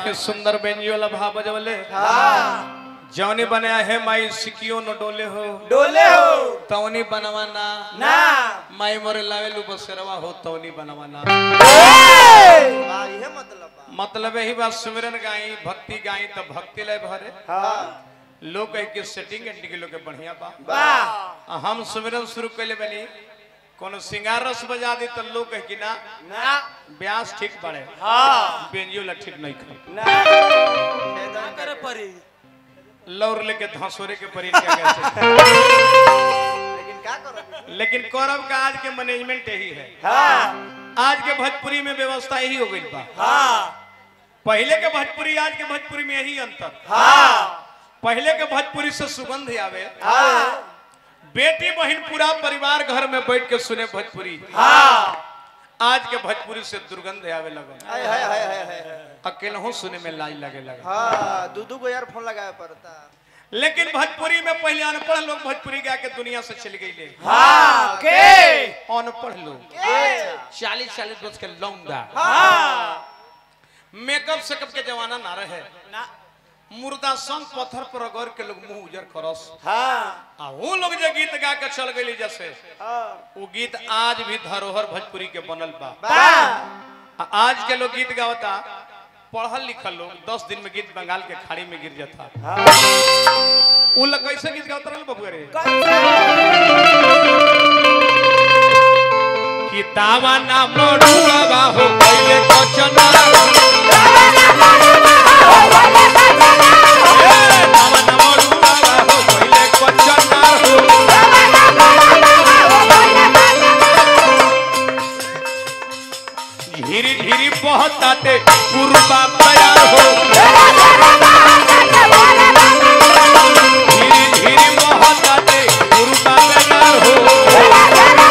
के सुंदर बेंजी वाला भाव बजवले जौनी बनाया है माई सिकियो न डोले हो डोले हो तौनी बनवाना ना माई मोरे लावेलू बसेरवा हो तौनी बनवाना वाह ये मतलब बा मतलब यही बात सुमिरन गाई भक्ति गाई तो भक्ति लय भरे हाँ लोग कह के सेटिंग एंड के लोग के बढ़िया बा वाह आ हम सुमिरन शुरू कैले बनी कोनो सिंगार रस बजा दी तो लोग कह कि ना ना ब्यास ठीक पड़े हाँ बेंजियो ला ठीक नहीं खाई ना करे परी लौर लेके धंसोरे के परी क्या कहते लेकिन क्या करो लेकिन कौरव का आज के मैनेजमेंट यही है हाँ आज के भोजपुरी में व्यवस्था यही हो गई बा हाँ पहले के भोजपुरी आज के भोजपुरी में यही अंतर हाँ पहले के भोजपुरी से सुगंध आवे हाँ बेटी बहन पूरा परिवार घर में बैठ के सुने भोजपुरी हाँ आज के भोजपुरी से दुर्गंध आवे लगल हाय हाय हाय हाय हाय अकेले सुने में लाज लगे लगा हाँ दू दू को यार फोन लगाए पड़ता लेकिन भोजपुरी में पहले अनपढ़ लोग भोजपुरी गा के दुनिया से चल गई ले हाँ के अनपढ़ लोग चालीस चालीस वर्ष के लौंगा हाँ मेकअप सेकअप के जमाना ना रहे ना मुर्दा संग पत्थर पर अगर के लोग मुंह उजर करस हाँ आ वो लोग जो गीत गा के चल गई जैसे हाँ वो गीत आज भी धरोहर भोजपुरी के बनल बा वाह आ आज के लोग गीत गावता पढ़ल लिखल लोग दस दिन में गीत बंगाल के खाड़ी में गिर जाता उ लोग कैसे गीत गावता रहल बबुआ रे कि तावा ना मरुआ हो पहले कचना ए, तावा ना मरुआ हो पहले कचना हो धीरे धीरे बहताते पूर्वा तैयार हो धीरे धीरे बहताते पूर्वा तैयार हो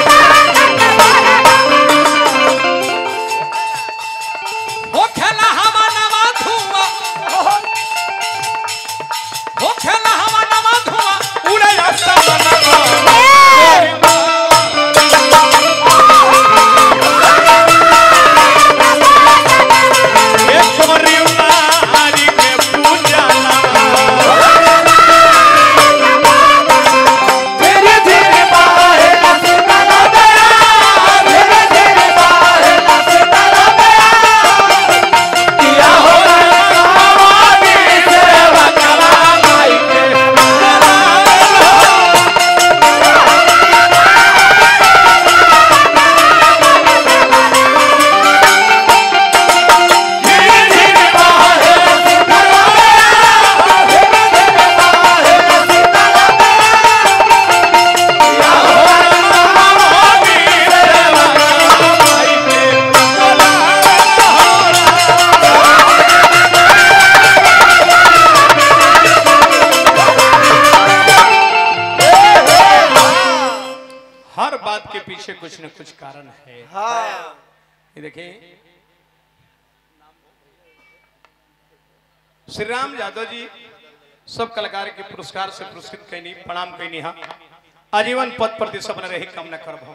हो खेला हवा नवा धुआं हो खेला हवा नवा धुआं उड़े आसमान एक परिवा हरि के पूजा धीरे धीरे बाहे लसकला दया धीरे धीरे बाहे लसकला दया किया हो रवानी सेवा करा माई के धीरे धीरे बाहे लसकला दया धीरे धीरे बाहे लसकला दया किया हो रवानी सेवा करा माई के हर बात के पीछे कुछ न कुछ कारण है हाँ ये देखिए श्री राम यादव जी सब कलाकार के पुरस्कार से पुरस्कृत कैनी प्रणाम कैनी हा आजीवन पद प्रति सब रही कामना करब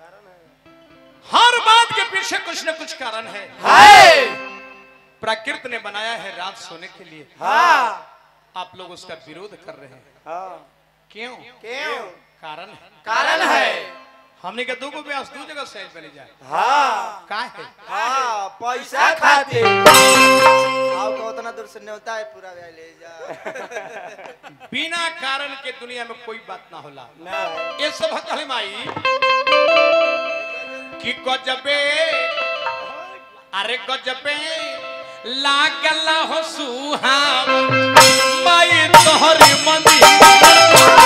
हर बात के पीछे कुछ न कुछ कारण है हाय प्राकृत ने बनाया है रात सोने के लिए हाँ आप लोग उसका विरोध कर रहे हैं हाँ क्यों क्यों कारण है कारण है हमने के दो को ब्यास दो जगह सहज बने जाए हाँ का है हाँ पैसा खाते आओ को उतना दूर से न्योता है पूरा भाई ले जा बिना कारण के दुनिया में कोई बात ना होला ना ये सब कहले माई कि गजबे अरे गजबे लागल हो सुहाव माई तोहरी मंदी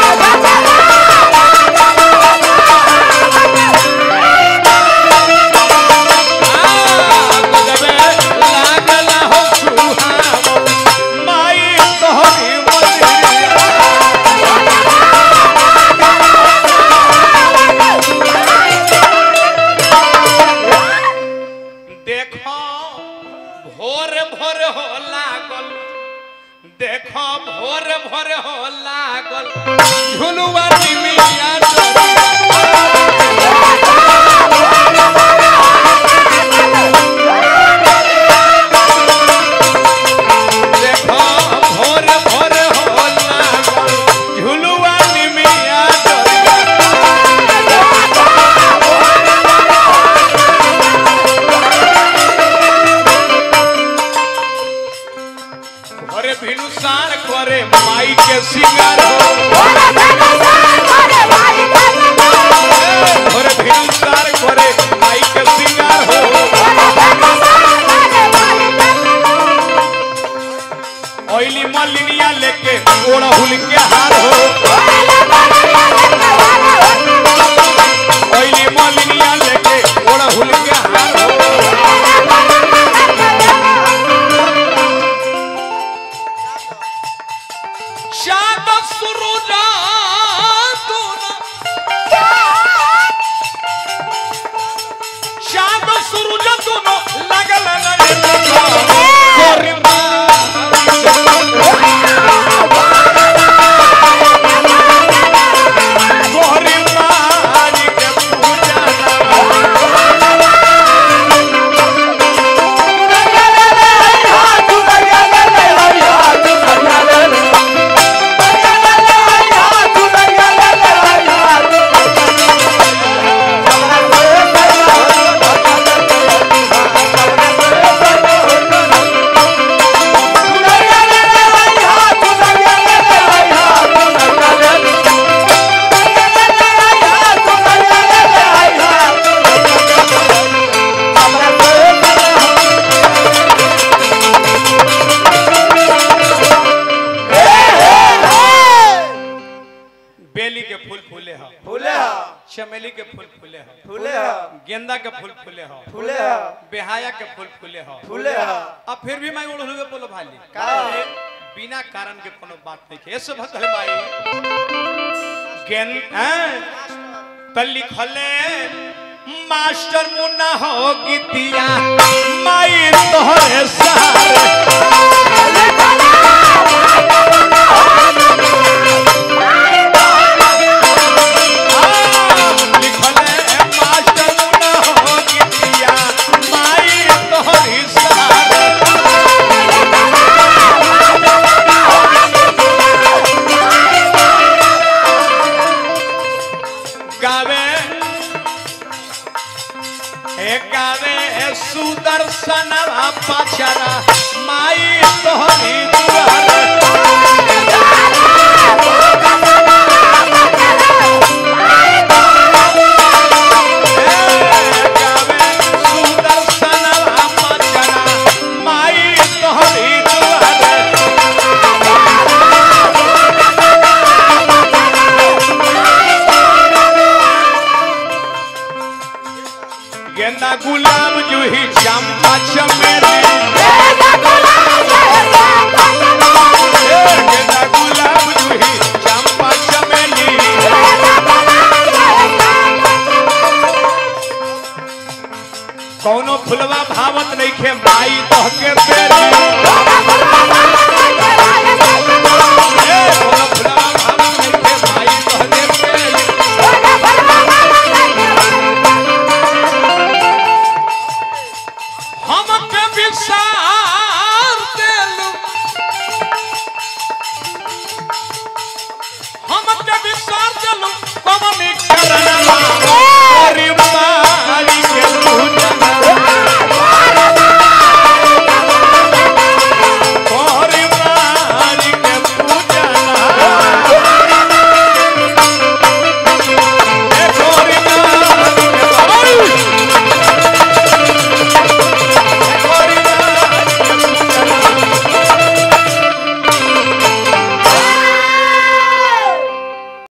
गजबे लागल हो सुहाव माई तोहरी मंदी देखो भोर भोर हो लागल देखो भोर भोर हो लागल झुलुआ निमिया भिनुसार करे माई के सिंगार हो भोरे भिनुसार करे माई के सिंगार हो ओइली मलिनिया लेके ओढ़हुल के हार हो ओइली मलिनिया लेके ओढ़हुल के हार हो शाद सुरुजा तूना शाद सुरुजा तूनो लगल नहीं कोरिमा कोरिमा के पूजा बेली के फूल फूले ह फूले हा चमेली के फूल फूले ह फूले हा गेंदा के फूल फूले ह फूले हा बेहाया के फूल फूले ह फूले हा अब फिर भी मैं उड़हुए बोलो भाली का है? बिना कारण के कोनो बात नहीं है ऐसे भक्त है भाई गेन हैं त लिखले मास्टर मुन्ना हो गीतिया माई तोहरे सारे लिखले मास्टर मुन्ना हो गीतिया माई तोहरे सारे गावे हे गावे सुदर्शन पचरा माई तोहरी दुआर हे गावे सुदर्शन पचरा माई तोहरी दुआर गेंदा गुलाब जूही चंपा चमेली ए, गेंदा गुलाब जूही चंपा चमेली कौनो फुलवा भावत नहीं खे माई तोह के बेली